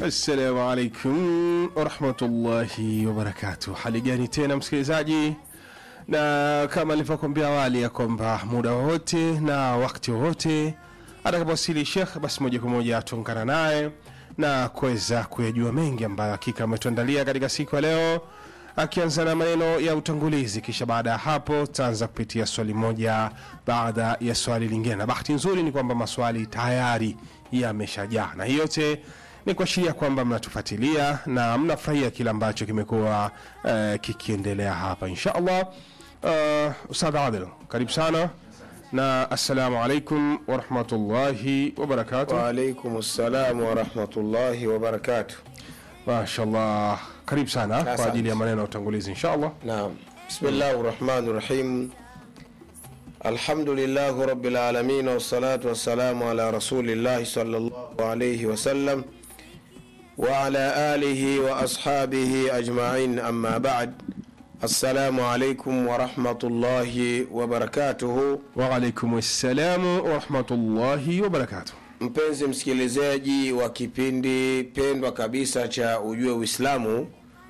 Assalamu alaikum warahmatullahi wabarakatuh. Hali gani tena msikilizaji, na kama nilivyokuambia awali ya kwamba muda wowote na wakati wowote atakapowasili Shekh, basi moja kwa moja tuungana naye na kuweza kuyajua mengi ambayo hakika ametuandalia katika siku ya leo, akianza na maneno ya utangulizi, kisha baada ya hapo tutaanza kupitia swali moja baada ya swali lingine, na bahati nzuri ni kwamba maswali tayari yameshajaa, na hii yote ni kuashiria kwamba mnatufuatilia na mnafurahia kile ambacho kimekuwa uh, kikiendelea hapa insha allah. Uh, Ustadh Adil, karibu sana na assalamu alaikum warahmatullahi wabarakatuh. Waalaikum salam warahmatullahi wabarakatuh. Mashallah, karibu sana kwa Asante. ajili ya maneno ya utangulizi insha allah. Naam, bismillahi rahmani rahim. Alhamdulillahi rabbil alamin wassalatu wassalamu ala rasulillahi sallallahu alayhi wasallam wa ala alihi wa ashabihi ajma'in amma ba'd. Assalamu alaykum wa rahmatullahi wa barakatuhu. Waalaikum assalamu warahmatullahi wabarakatuh. Mpenzi msikilizaji wa kipindi pendwa kabisa cha Ujue Uislamu,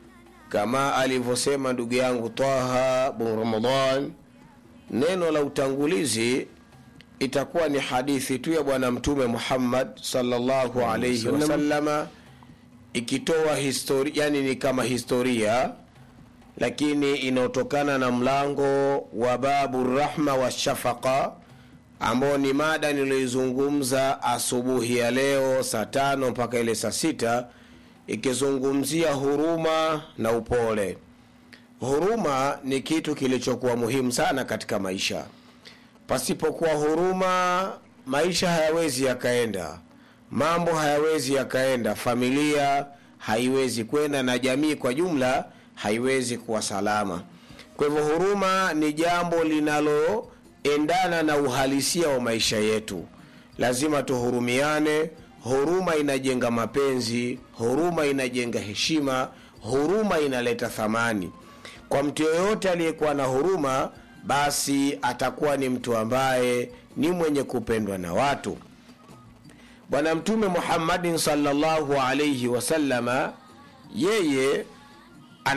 kama alivyosema ndugu yangu Taha bin Ramadan, neno la utangulizi itakuwa ni hadithi tu ya Bwana Mtume Muhammad sallallahu alayhi Wasallam. wasallama, ikitoa historia, yani ni kama historia lakini inaotokana na mlango wa babu rahma wa shafaqa ambao ni mada niliyoizungumza asubuhi ya leo saa tano mpaka ile saa sita ikizungumzia huruma na upole huruma ni kitu kilichokuwa muhimu sana katika maisha pasipokuwa huruma maisha hayawezi yakaenda mambo hayawezi yakaenda familia haiwezi kwenda na jamii kwa jumla haiwezi kuwa salama kwa hivyo huruma ni jambo linaloendana na uhalisia wa maisha yetu lazima tuhurumiane huruma inajenga mapenzi huruma inajenga heshima huruma inaleta thamani kwa mtu yoyote aliyekuwa na huruma basi atakuwa ni mtu ambaye ni mwenye kupendwa na watu bwana mtume muhammadin salllahu alaihi wasallama yeye